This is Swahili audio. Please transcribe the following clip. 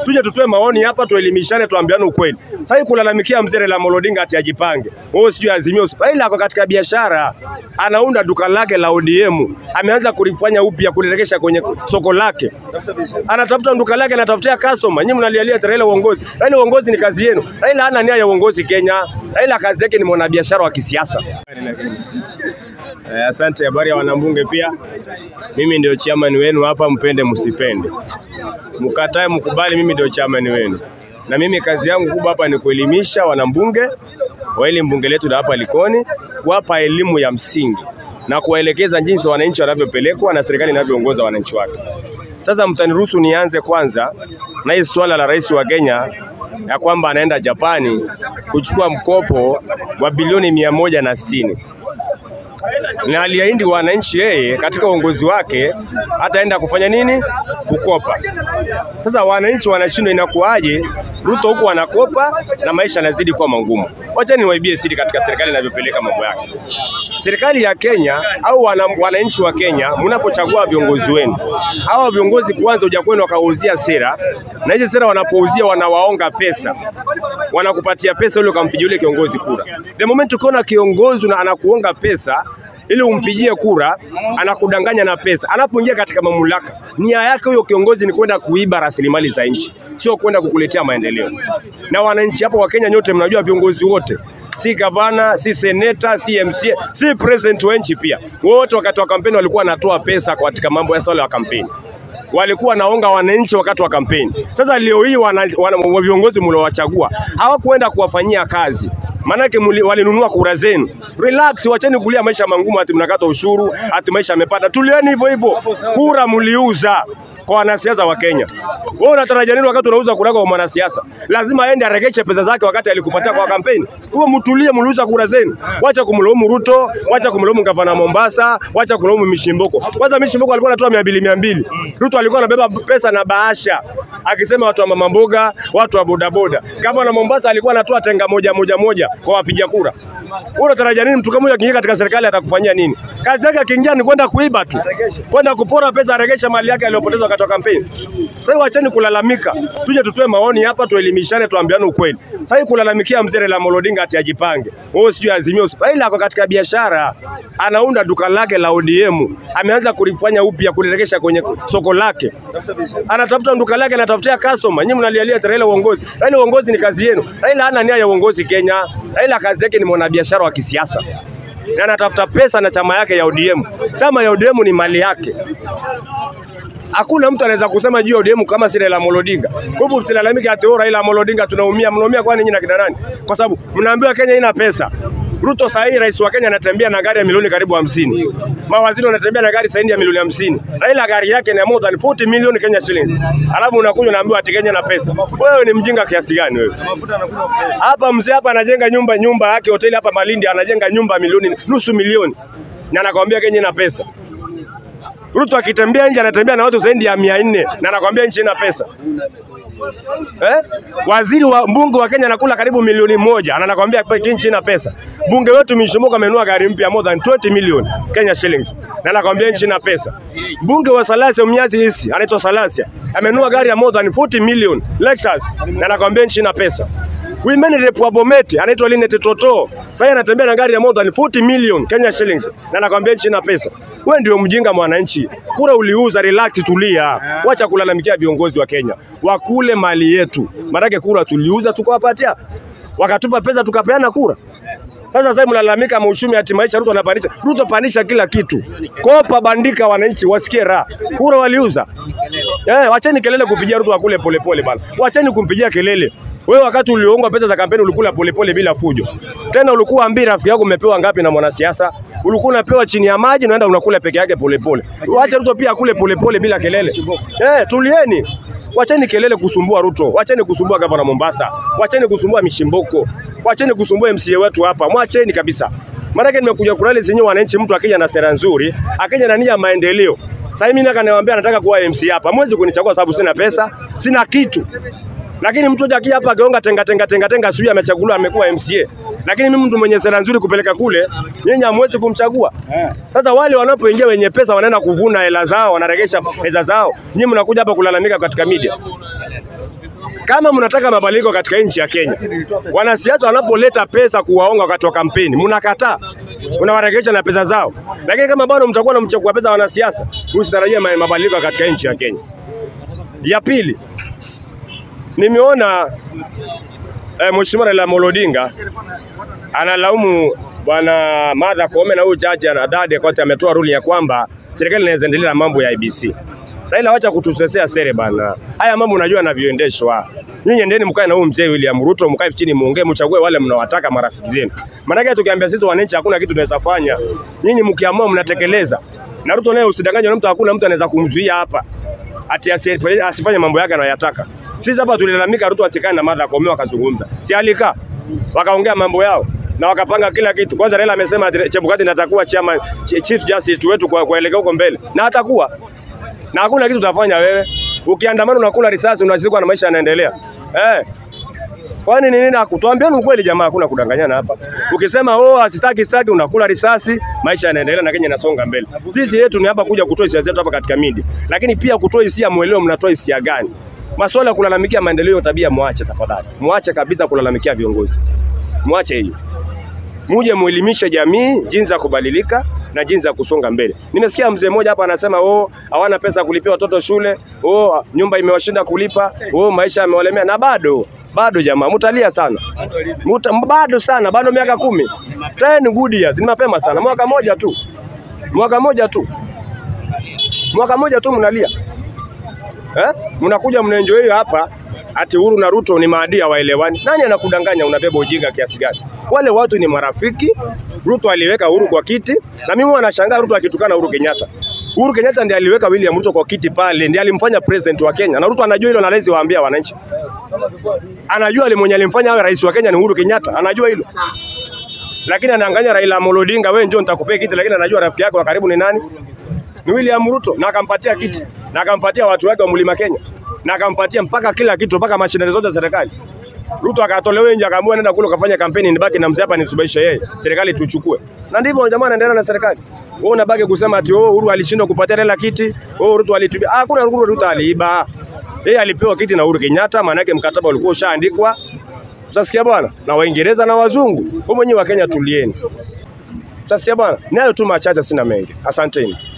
tuje tutoe maoni hapa, tuelimishane, tuambiane ukweli. Sasa hii kulalamikia mzee Raila Amolo Odinga ati ajipange, wewe sijui azimio, Raila ako katika biashara, anaunda duka lake la ODM, ameanza kulifanya upya, kuliregesha kwenye soko lake, anatafuta duka lake, anatafutia customer. Nyinyi mnalialia ati Raila uongozi. Raila uongozi ni kazi yenu. Raila hana nia ya uongozi Kenya. Raila kazi yake ni mwanabiashara wa kisiasa. Eh, asante. Habari ya wanambunge pia, mimi ndio chairman wenu hapa, mpende msipende, mkatae mkubali, mimi ndio chairman wenu, na mimi kazi yangu kubwa hapa ni kuelimisha wanambunge wa hili mbunge letu la hapa Likoni, kuwapa elimu ya msingi na kuwaelekeza jinsi wananchi wanavyopelekwa na serikali inavyoongoza wananchi wake. Sasa mtaniruhusu nianze kwanza na hii swala la rais wa Kenya ya kwamba anaenda Japani kuchukua mkopo wa bilioni mia moja na sitini na aliahidi wananchi yeye katika uongozi wake ataenda kufanya nini? Kukopa. Sasa wananchi wanashindwa, inakuwaje? Ruto huku anakopa na maisha yanazidi kuwa magumu. Wacha niwaibie siri katika serikali inavyopeleka mambo yake. Serikali ya Kenya au wana, wananchi wa Kenya, mnapochagua viongozi wenu, hawa viongozi kwanza huja kwenu wakauzia sera, na hizi sera wanapouzia wanawaonga pesa, wanakupatia pesa ili ukampigia yule kiongozi kura. The moment ukiona kiongozi na anakuonga pesa ili umpigie kura, anakudanganya na pesa. Anapoingia katika mamlaka, nia yake huyo kiongozi ni kwenda kuiba rasilimali za nchi, sio kwenda kukuletea maendeleo. Na wananchi hapo wa Kenya nyote mnajua viongozi wote si gavana, si seneta, si MCA, si president wa nchi pia, wote wakati wa kampeni walikuwa wanatoa pesa katika mambo ya swala ya kampeni walikuwa wanaonga wananchi wakati wa kampeni. Sasa leo hii wana, wana, viongozi mliowachagua hawakuenda kuwafanyia kazi maanake walinunua kura zenu. Relax, wacheni kulia maisha mangumu, ati mnakata ushuru, ati maisha yamepanda. Tulieni hivyo hivyo, kura mliuza kwa wanasiasa wa Kenya. Wewe unatarajia nini wakati unauza kura kwa mwanasiasa? Lazima aende aregeshe pesa zake wakati alikupatia kwa kampeni. Kwa mtulie, mliuza kura zenu. Wacha kumlaumu Ruto, wacha kumlaumu gavana Mombasa, wacha kulaumu Mishimboko. Kwanza Mishimboko alikuwa anatoa mia mbili mia mbili. Ruto alikuwa anabeba pesa na bahasha akisema watu wa mama mboga, watu wa bodaboda. Gavana Mombasa alikuwa anatoa tenga moja moja moja kwa wapiga kura. Wewe unatarajia nini? Mtu kama huyo akiingia katika serikali atakufanyia nini? Kazi yake akiingia ni kwenda kuiba tu, kwenda kupora pesa, aregesha mali yake aliyopoteza wakati wa kampeni. Sasa wacheni kulalamika, tuje tutoe maoni hapa, tuelimishane, tuambiane ukweli. Sasa hii kulalamikia mzee Raila Amolo Odinga ati ajipange, wewe sijui azimio, Raila ako katika biashara, anaunda duka lake la ODM, ameanza kulifanya upya, kuliregesha kwenye soko lake, anatafuta duka lake, anatafutia customer. Nyinyi mnalialia Raila uongozi. Raila uongozi ni kazi yenu. Raila hana nia ya uongozi Kenya. Raila kazi yake ni mwanabiashara wa kisiasa na anatafuta pesa na chama yake ya ODM. Chama ya ODM ni mali yake. Hakuna mtu anaweza kusema juu ya ODM kama si Raila Amolo Odinga. Kwa hivyo msilalamike ati oh, Raila Amolo Odinga tunaumia. Mnaumia kwani nyinyi na kina nani? Kwa sababu mnaambiwa Kenya ina pesa. Ruto saa hii rais wa Kenya anatembea na gari ya milioni karibu hamsini. Mawaziri wanatembea na gari zaidi ya milioni hamsini. Raila gari yake ni more than 40 million Kenya shillings. Alafu unakuja unaambiwa ati Kenya na pesa. Wewe ni mjinga kiasi gani wewe? Hapa mzee hapa anajenga nyumba nyumba yake hoteli hapa Malindi anajenga nyumba milioni nusu milioni. Na anakwambia Kenya ina pesa. Ruto akitembea nje anatembea na watu zaidi ya mia nne na anakwambia nchi ina pesa. Eh? Waziri wa mbunge wa Kenya anakula karibu milioni moja na anakwambia nchi ina pesa. Bunge wetu Mishomoka amenunua gari mpya more than 20 million Kenya shillings na anakwambia nchi ina pesa. Bunge wa Salasia Mnyazi hisi anaitwa Salasia amenunua gari ya more than 40 million Lexus na anakwambia nchi ina pesa. Women rep wa Bomet anaitwa Linet Toto. Sasa anatembea na gari ya more than 40 million Kenya shillings na anakwambia nchi ina pesa. Wewe ndio mjinga mwananchi. Kura uliuza, relax, tulia. Wacha kulalamikia viongozi wa Kenya. Wakule mali yetu. Maanake kura tuliuza tukawapatia. Wakatupa pesa tukapeana kura. Sasa sasa mnalalamika mauchumi ati maisha Ruto anapandisha. Ruto pandisha kila kitu. Kopa bandika wananchi wasikie raha. Kura waliuza. Eh, wacheni kelele kupigia Ruto akule polepole bana. Wacheni kumpigia kelele. Wewe wakati ulioongwa pesa za kampeni ulikula polepole bila fujo. Tena ulikuwa ambi rafiki yako umepewa ngapi na mwanasiasa? Ulikuwa unapewa chini ya maji unaenda unakula peke yake polepole. Wacha Ruto pia akule polepole bila kelele. Eh, tulieni. Wacheni kelele kusumbua Ruto. Wacheni kusumbua gavana Mombasa. Wacheni kusumbua Mishimboko. Wacheni kusumbua MCA wetu hapa. Mwacheni kabisa. Maanake nimekuja kurali zenyewe wananchi, mtu akija na sera nzuri, akija na nia ya maendeleo. Sasa mimi nataka niwaambia nataka kuwa MC hapa. Mwezi kunichagua sababu sina pesa, sina kitu. Lakini mtu akija hapa ageonga tenga tenga tenga tenga sio amechaguliwa amekuwa MCA. Lakini mimi mtu mwenye sera nzuri kupeleka kule, nyinyi hamwezi kumchagua. Sasa wale wanapoingia wenye pesa wanaenda kuvuna hela zao, wanaregesha pesa zao. Nyinyi mnakuja hapa kulalamika katika media. Kama mnataka mabadiliko katika nchi ya Kenya, wanasiasa wanapoleta pesa kuwaonga wakati wa kampeni, mnakataa, unawaregesha na pesa zao. Lakini kama bado mtakuwa mnamchukua pesa wanasiasa, usitarajie ma- mabadiliko katika nchi ya Kenya. Ya pili, nimeona eh, Mheshimiwa Raila Amolo Odinga analaumu bwana Martha Koome na huyu jaji anadade kote ametoa ruling ya kwamba serikali inaweza endelea na mambo ya IBC. Raila, wacha kutusesea sere bana. Haya mambo unajua yanavyoendeshwa. Nyinyi endeni mkae na huyu mzee William Ruto, mkae chini muongee, mchague wale mnawataka marafiki zenu. Maanake tukiambia sisi wananchi hakuna kitu tunaweza fanya, nyinyi mkiamua mnatekeleza. Na Ruto naye usidanganywe na mtu, hakuna mtu anaweza kumzuia hapa ati asi- asifanye mambo yake anayotaka. Sisi hapa tulilalamika Ruto asikae na Martha Koome wakazungumza, si alikaa wakaongea mambo yao na wakapanga kila kitu. Kwanza Raila amesema ati Chebukati natakuwa chairman, ch- chief justice wetu kwa kuelekea huko mbele, na atakuwa na hakuna kitu utafanya wewe. Ukiandamana unakula risasi, unazikwa na maisha yanaendelea eh. Kwani ni nini? Tuambieni ukweli jamaa, hakuna kudanganyana hapa. Ukisema oh, asitaki sitaki, unakula risasi, maisha yanaendelea na Kenya inasonga mbele. Sisi yetu ni hapa kuja kutoa hisia zetu hapa katika media, lakini pia kutoa hisia, mwelewa mnatoa hisia gani? Masuala ya kulalamikia maendeleo ya tabia, mwache tafadhali, mwache kabisa kulalamikia viongozi, mwache hiyo muje muelimishe jamii jinsi ya kubadilika na jinsi ya kusonga mbele. Nimesikia mzee mmoja hapa anasema oh, hawana pesa ya kulipia watoto shule, oh, nyumba imewashinda kulipa, oh, maisha yamewalemea, na bado bado jamaa, mutalia sana Muta, bado sana, bado miaka kumi, ten good years, ni mapema sana, mwaka moja tu, mwaka moja tu, mwaka moja tu mnalia eh? Mnakuja mnaenjoy hapa ati Uhuru na Ruto ni maadui hawaelewani. Nani anakudanganya? Unabeba ujinga kiasi gani? Wale watu ni marafiki. Ruto aliweka Uhuru kwa kiti, na mimi huwa nashangaa Ruto akitukana Uhuru Kenyatta. Uhuru Kenyatta ndiye aliweka William Ruto kwa kiti pale, ndiye alimfanya president wa Kenya, na Ruto anajua hilo na hawezi waambia wananchi. Anajua ali mwenye alimfanya awe rais wa Kenya ni Uhuru Kenyatta, anajua hilo, lakini anaanganya Raila Amolo Odinga, wewe njoo nitakupea kiti, lakini anajua rafiki yako wa karibu ni nani? Ni William Ruto, na akampatia kiti na akampatia watu wake wa Mlima Kenya na akampatia mpaka kila kitu, mpaka mashinani zote za serikali. Ruto akatolewa nje, akaamua nenda kule ukafanya kampeni, nibaki na mzee hapa nisubaishe yeye, serikali tuchukue. Na ndivyo jamaa anaendelea na serikali. Wewe unabaki kusema ati oh, Uhuru alishindwa kupatia Raila kiti, oh, Ruto alitumia. Ah, hakuna Uhuru, Ruto aliiba. Yeye alipewa kiti na Uhuru Kenyatta, maana yake mkataba ulikuwa ushaandikwa. Sasikia bwana, na Waingereza na wazungu. Wewe mwenyewe wa Kenya tulieni. Sasikia bwana, nayo tu machache, sina mengi. Asanteni.